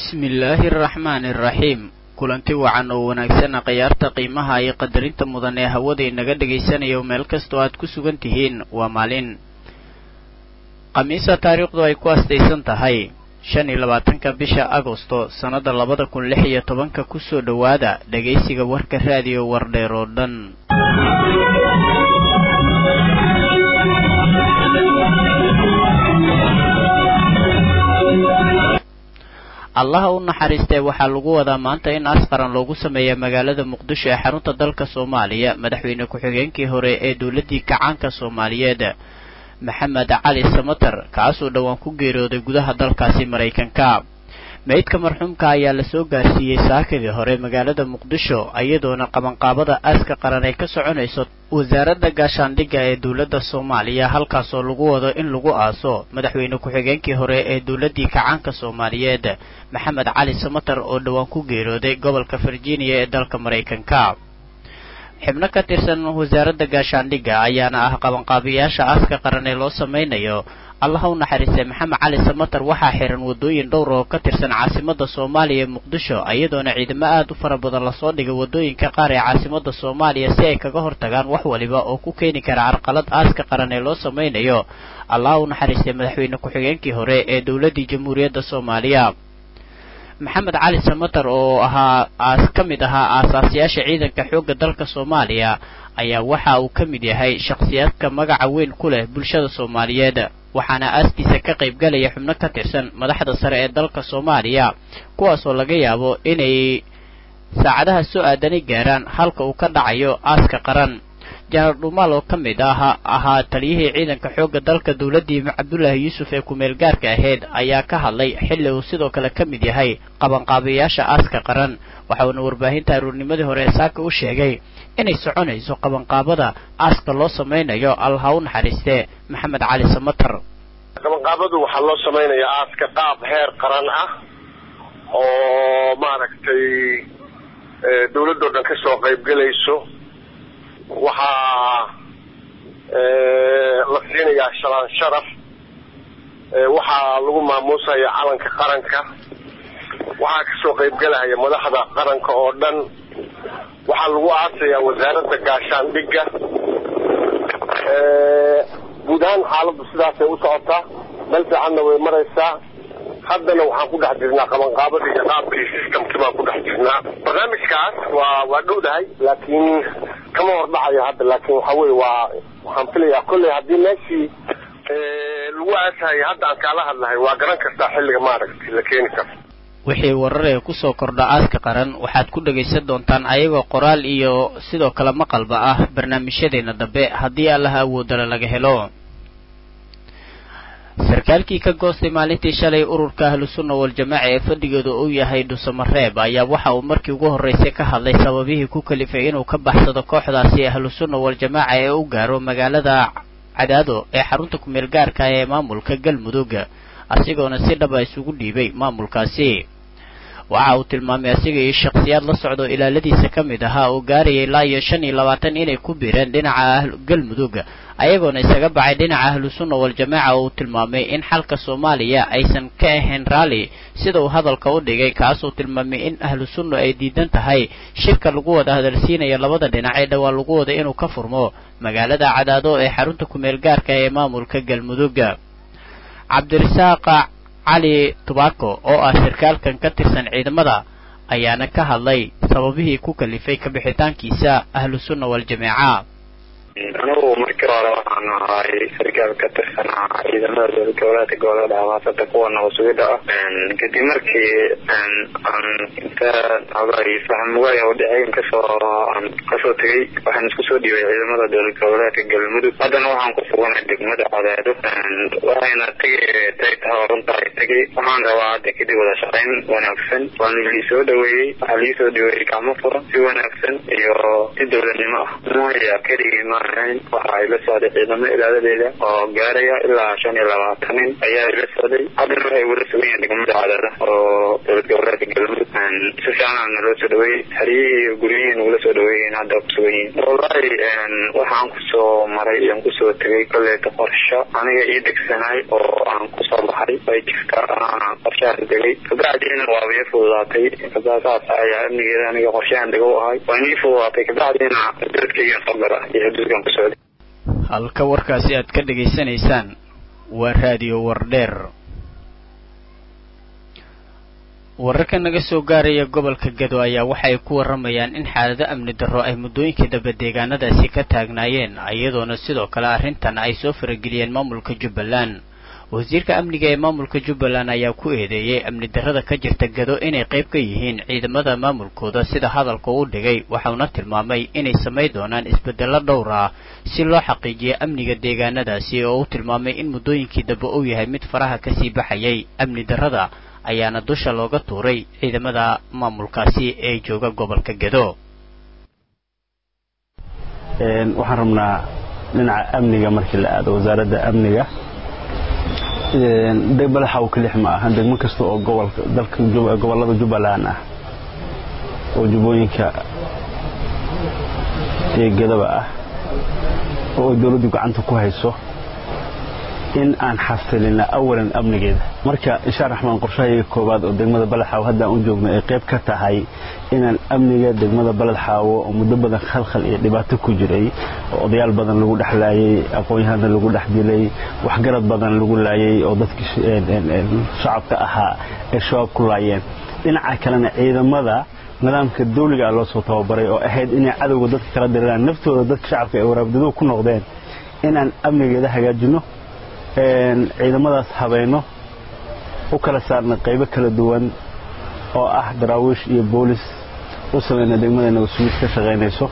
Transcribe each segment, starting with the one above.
bismillaahi araxmaani araxiim kulanti wacan oo wanaagsan khiyaarta qiimaha iyo qadarinta mudan ee hawada inaga dhagaysanayo meel kastoo aad ku sugan tihiin waa maalin khamiisa taariikhdu ay ku astaysan tahay shan iyo labaatanka bisha agosto sannada labada kun lix iyo tobanka kusoo dhowaada dhegaysiga warka raadiyo wardheer oo dhan allaha u naxariistee waxaa lagu wadaa maanta in asqaran loogu sameeya magaalada muqdisho ee xarunta dalka soomaaliya madaxweyne ku-xigeenkii hore ee dowladdii kacaanka soomaaliyeed maxamed cali samater kaasoo dhowaan ku geeriyooday gudaha dalkaasi maraykanka meydka marxuumka ayaa lasoo gaarsiiyey saakadii hore magaalada muqdisho iyadoona qabanqaabada aaska qaran ay ka soconayso wasaaradda gaashaandhigga ee dowladda soomaaliya halkaasoo lagu wado in lagu aaso madaxweyne ku-xigeenkii hore ee dowladdii kacaanka soomaaliyeed maxamed cali samater oo dhowaan ku geeriyooday gobolka virginia ee dalka maraykanka xibno ka tirsan wasaaradda gaashaandhigga ayaana ah qabanqaabiyaasha aaska qaran ee loo samaynayo allaha u naxariistay maxamed cali samater waxaa xiran waddooyin dhowr oo ka tirsan caasimada soomaaliya ee muqdisho iyadoona ciidamo aad u fara badan lasoo dhigay waddooyinka qaar ee caasimada soomaaliya si ay kaga hortagaan wax waliba oo ku keeni kara carqalad aaska qaran ee loo samaynayo allaha u naxariistay madaxweyne ku-xigeenkii hore ee dowladdii jamhuuriyadda soomaaliya maxamed cali samater oo ahaa aas ka mid ahaa aasaasyaasha ciidanka xoogga dalka soomaaliya ayaa waxa uu ka mid yahay shakhsiyaadka magaca weyn ku leh bulshada soomaaliyeed waxaana aaskiisa ka qaybgalaya xubno ka tirsan madaxda sare ee dalka soomaaliya kuwaasoo laga yaabo inay saacadaha soo aadani gaaraan halka uu ka dhacayo aaska qaran janaal dhuumaal oo ka mid ah ahaa taliyihii ciidanka xoogga dalka dowladdii cabdullaahi yuusuf ee ku-meel gaarka ahayd ayaa ka hadlay xilli uu sidoo kale ka mid yahay qabanqaabiyaasha aaska qaran waxauna warbaahinta aruurnimadii hore ee saaka u sheegay inay soconayso qabanqaabada aaska loo samaynayo allaha u naxariistee maxamed cali samater qabanqaabadu waxaa loo samaynayaa aaska qaab heer qaran ah oo maaragtay dawladdoo dhan ka soo qaybgelayso waxaa la siinayaa shalaan sharaf waxaa lagu maamuusaya calanka qaranka waxaa kasoo qaybgelaya madaxda qaranka oo dhan waxaa lagu aasayaa wasaaradda gaashaandhigga guud ahaan xaaladdu sidaasay u socotaa meel fiicanna way maraysaa haddana waxaan ku dhex jirnaa qabanqaabadii iyo qaabkii systemkii baan ku dhex jirnaa barnaamijkaas waa waa dhowdahay laakiin kama hordhacayo hadda laakiin waxa weye waa waxaan filayaa kolley haddii meeshii lagu aasahaya hadda aan kaala hadlahay waa garan kartaa xilliga maaragtay la keeni karo wixii warar ee kusoo kordha aaska qaran waxaad ku dhagaysan doontaan ayagoo qoraal iyo sidoo kale maqalba ah barnaamijyadeena dambe haddii allaha awoodala laga helo sarkaalkii ka goostay maalintii shalay ururka ahlusunna waljamaaca ee fadhigeedu uu yahay dhusamareeb ayaa waxa uu markii ugu horreysay ka hadlay sababihii ku kalifay inuu ka baxsado kooxdaasi ahlusunna waljamaaca ee u gaaro magaalada cadaado ee xarunta ku-meel gaarka ee maamulka galmudug asigoona si dhaba isugu dhiibay maamulkaasi waxa uu tilmaamay asiga iyo shakhsiyaad la socdo ilaaladiisa ka mid ahaa oo gaarayay ilaa iyo shan iyo labaatan inay ku biireen dhinaca galmudug ayagoona isaga baxay dhinaca ahlusunna waljamaaca oo uu tilmaamay in xalka soomaaliya aysan ka ahayn raalli sida uu hadalka u dhigay kaasuu tilmaamay in ahlusunna ay diidan tahay shirka lagu wada hadalsiinaya labada dhinac ee dhowaa lagu wada inuu ka furmo magaalada cadaado ee xarunta ku-meel gaarka ee maamulka galmudug cabdirasaaq cali tubako oo ah sarkaalkan ka tirsan ciidamada ayaana ka hadlay sababihii ku kalifay kabixitaankiisa ahlusunna waljamaaca anigu markii hore waxaan ahay sarkaal ka tirsanaa ciidamada dowlad goboleedka gobolada habaasada kuwa nabasugida ah kadib markii aan inta fahamwaaya udhexeyn kasoo kasoo tegay waxaan isku soo dhiibay ciidamada dowlad goboleedka galmudug haddana waxaan ku suganay degmada cadaado waxayna tegay tay tahay runtaay tegay waxaan rabaa hadda kadib wada shaqayn wanaagsan waana liisoo dhaweeyey waxaa liisoo dhaweeyey gacmo furan si wanaagsan iyo si dowladnimo ah maya keligii ma aan ahayn waxa ay la socday ciidamo ilaaladeeda oo gaaraya ilaa shan iyo labaatan nin ayaa ila socday haddana waxay wala sugan yihiin degmada cadaada oo dowlad goboleedka galmudug si fiican naloo soo dhaweeyey haryihii iyo guryihii nagula soo dhaweeyeen hadda kusugan yihiin wallahi waxaan kusoo maray aan kusoo tegay kolleeta qorsho aniga ii degsanaay oo aan kusoo baxay way jirta qorshahaas degay kabacdiina waaba ii fududaatay saas ayaa amnigeeda aniga qorshahan dega u ahay waa inii fududaatay kabacdiina dadkayga soo gara iyo xuduudkan ku socday halka warkaasi aad ka dhegaysanaysaan waa raadiyo wardheer wararka naga soo gaaraya gobolka gado ayaa waxa ay ku warramayaan in xaalado amni darro ay muddooyinkii dambe deegaanadaasi ka taagnaayeen iyadoona sidoo kale arrintan ay soo farageliyeen maamulka jubbaland wasiirka amniga ee maamulka jubbaland ayaa ku eedeeyey amni darrada ka jirta gado inay qayb ka yihiin ciidamada maamulkooda sida hadalka u dhigay waxauna tilmaamay inay samayn doonaan isbeddello dhowr ah si loo xaqiijiyo amniga deegaanadaasi oo u tilmaamay in muddooyinkii dambe uu yahay mid faraha kasii baxayay amni darrada ayaana dusha looga tuuray ciidamada maamulkaasi ee jooga gobolka gado waxaan rabnaa dhinaca amniga markii la aado wasaaradda amniga madaxa kalix ma aha degmo kasta oo gobolka dalka gobollada jubbaland ah oo jubbooyinka iyo gadaba ah oo ay dowladdu gacanta ku hayso in aan xasilina awalan amnigeeda marka insha raxmaan qorshahayga koowaad oo degmada baladxaawo haddaan u joogno ay qayb ka tahay inaan amniga degmada baladxaawo oo muddo badan khalkhal iyo dhibaato ku jiray oo odayaal badan lagu dhex laayay aqoon-yahana lagu dhex dilay waxgarad badan lagu laayay oo dadkii shacabka ahaa ay shabaab ku laayeen dhinaca kalena ciidamada nidaamka dawliga ah loo soo tababaray oo ahayd inay cadowga dadka kala diriraan naftooda dadka shacabka ay waraabdaduhu ku noqdeen inaan amnigeeda hagaajino ciidamadaas habeeno u kala saarna qaybo kala duwan oo ah daraawiish iyo boolis u samayna degmada nabadsugiid ka shaqaynayso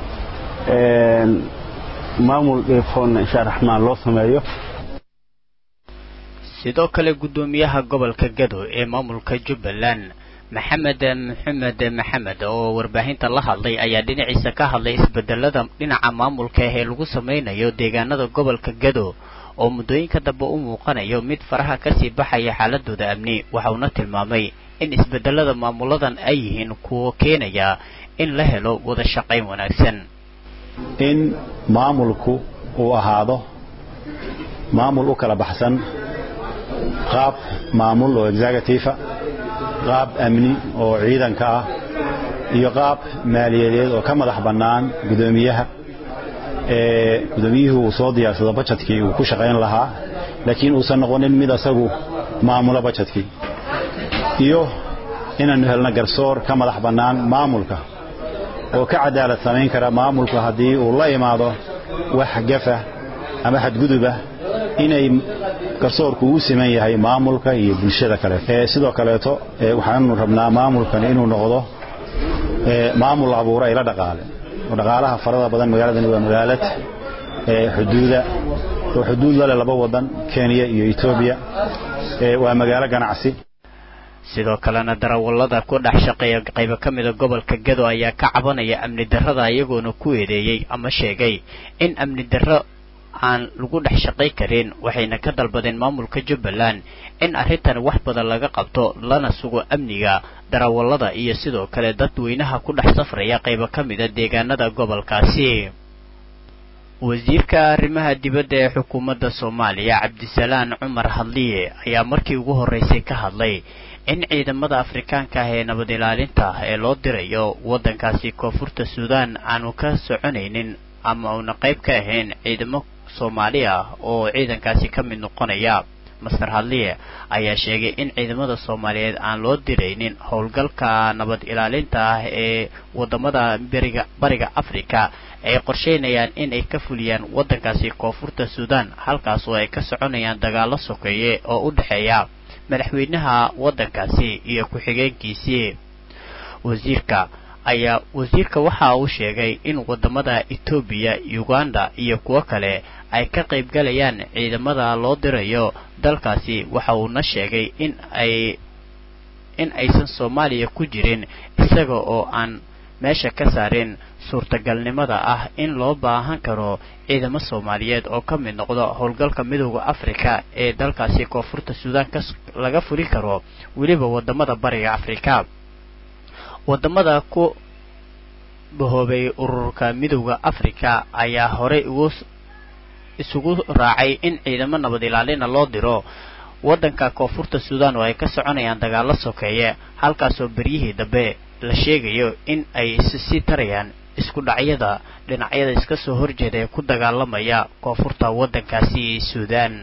maamul dheefoonna insha raxmaan loo sameeyo sidoo kale guddoomiyaha gobolka gado ee maamulka jubbaland maxamed maxamed maxamed oo warbaahinta la hadlay ayaa dhinaciisa ka hadlay isbedelada dhinaca maamulka ee lagu samaynayo deegaanada gobolka gado oo muddooyinka dambe u muuqanayo mid faraha kasii baxaya xaaladooda amni waxauna tilmaamay in isbedelada maamuladan ay yihiin kuwo keenaya in la helo wada shaqayn wanaagsan in maamulku uu ahaado maamul u kala baxsan qaab maamul oo executifa qaab amni oo ciidanka ah iyo qaab maaliyadeed oo ka madax bannaan guddoomiyaha gudoomiyuhu uu soo diyaarsado bajetkii uu ku shaqayn lahaa laakiin uusan noqonin mid asagu maamulo bajetkii iyo inaannu helno garsoor ka madax bannaan maamulka oo ka cadaalad samayn kara maamulku haddii uu la imaado wax gafa ama xadguduba inay garsoorku uu siman yahay maamulka iyo bulshada kale sidoo kaleeto waxaanu rabnaa maamulkan inuu noqdo maamul abuura ila dhaqaale oo dhaqaalaha farada badan magaaladani waa magaalad xuduuda oo xuduud lale laba wadan kenya iyo etoobiya waa magaalo ganacsi sidoo kalena darawallada ku dhex shaqeeya qaybo ka mida gobolka gado ayaa ka cabanaya amni darrada iyagoona ku eedeeyey ama sheegay in amni darro aan lagu dhex shaqay karin waxayna ka dalbadeen maamulka jubbaland in arrintan wax badan laga qabto lana sugo amniga darawallada iyo sidoo kale dadweynaha ku dhex safraya qaybo ka mida deegaanada gobolkaasi wasiirka arrimaha dibadda ee xukuumadda soomaaliya cabdisalaan cumar hadliye ayaa markii ugu horreysay ka hadlay in ciidamada afrikaanka ah ee nabad ilaalinta ee loo dirayo waddankaasi koonfurta suudaan aanu ka soconaynin ama uuna qayb ka ahayn ciidamo soomaali ah oo ciidankaasi ka mid noqonaya master hadliye ayaa sheegay in ciidamada soomaaliyeed aan loo diraynin howlgalka nabad ilaalinta ah ee wadamada beriga bariga africa ay qorsheynayaan in ay ka fuliyaan waddankaasi koonfurta suudaan halkaas oo ay ka soconayaan dagaalo sokeeye oo u dhexeeya madaxweynaha waddankaasi iyo ku-xigeenkiisii wasiirka ayaa wasiirka waxa uu sheegay in wadamada etoobiya uganda iyo kuwo kale ay ka qaybgalayaan ciidamada loo dirayo dalkaasi waxa uuna sheegay in ay in aysan soomaaliya ku jirin isaga oo aan meesha ka saareen suurtagalnimada ah in loo baahan karo ciidamo soomaaliyeed oo ka mid noqda howlgalka midooda afrika ee dalkaasi koonfurta suudaan ka laga furi karo weliba wadamada bariga afrika wadamada ku bahoobay ururka midooda afrika ayaa horey ugu isugu raacay in ciidamo nabad ilaalina loo diro waddanka koonfurta suudaan oo ay ka soconayaan dagaalo sokeeye halkaasoo beryihii dambe la sheegayo in ay sii tarayaan isku dhacyada dhinacyada iska soo horjeeda ee ku dagaalamaya koonfurta waddankaasi suudaan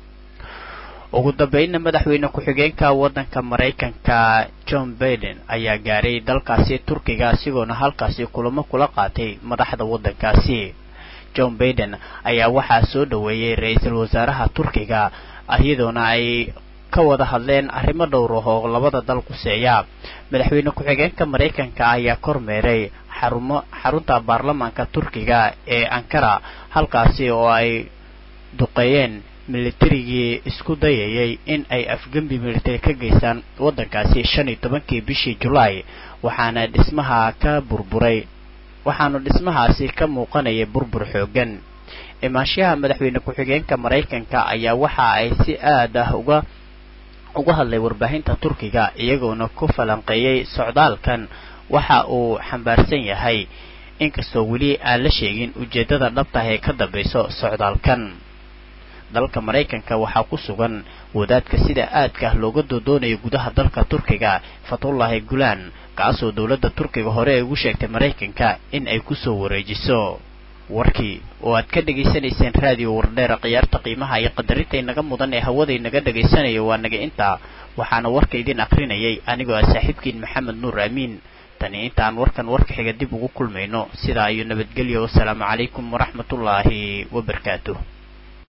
ugu dambeynna madaxweyne ku-xigeenka waddanka maraykanka john baiden ayaa gaaray dalkaasi turkiga isigoona halkaasi kulamo kula qaatay madaxda waddankaasi john baiden ayaa waxaa soo dhoweeyey ra-iisul wasaaraha turkiga iyadoona ay ka wada hadleen arrimo dhowr ah oo labada dal quseeya madaxweyne ku-xigeenka maraykanka ayaa kormeeray xarumo xarunta baarlamaanka turkiga ee ankara halkaasi oo ay duqeeyeen militarigii isku dayayay in ay afgembi militari ka geystaan waddankaasi shan iyo tobankii bishii julaay waxaana dhismaha ka burburay waxaanu dhismahaasi ka muuqanayay burbur xoogan imaanshaha madaxweyne ku-xigeenka maraykanka ayaa waxa ay si aad ah uga uga hadlay warbaahinta turkiga iyagoona ku falanqeeyey socdaalkan waxa uu xambaarsan yahay inkastoo weli aan la sheegin ujeeddada dhabtah ee ka dambayso socdaalkan dalka maraykanka waxaa ku sugan wadaadka sida aadka ah looga doodoonayo gudaha dalka turkiga fatullaahi gulaan kaasoo dowladda turkiga hore ay ugu sheegtay maraykanka in ay kusoo wareejiso warkii oo aad ka dhegaysanayseen raadiyo wardheera khiyaarta qiimaha iyo qadarinta inaga mudan ee hawada inaga dhagaysanayo waa naga intaa waxaana warka idin akrinayay anigoo ah saaxiibkiin maxamed nuur amiin tani intaan warkan warka xiga dib ugu kulmayno sidaa iyo nabadgelyo wasalaamu calaykum waraxmatullaahi wabarakaatuh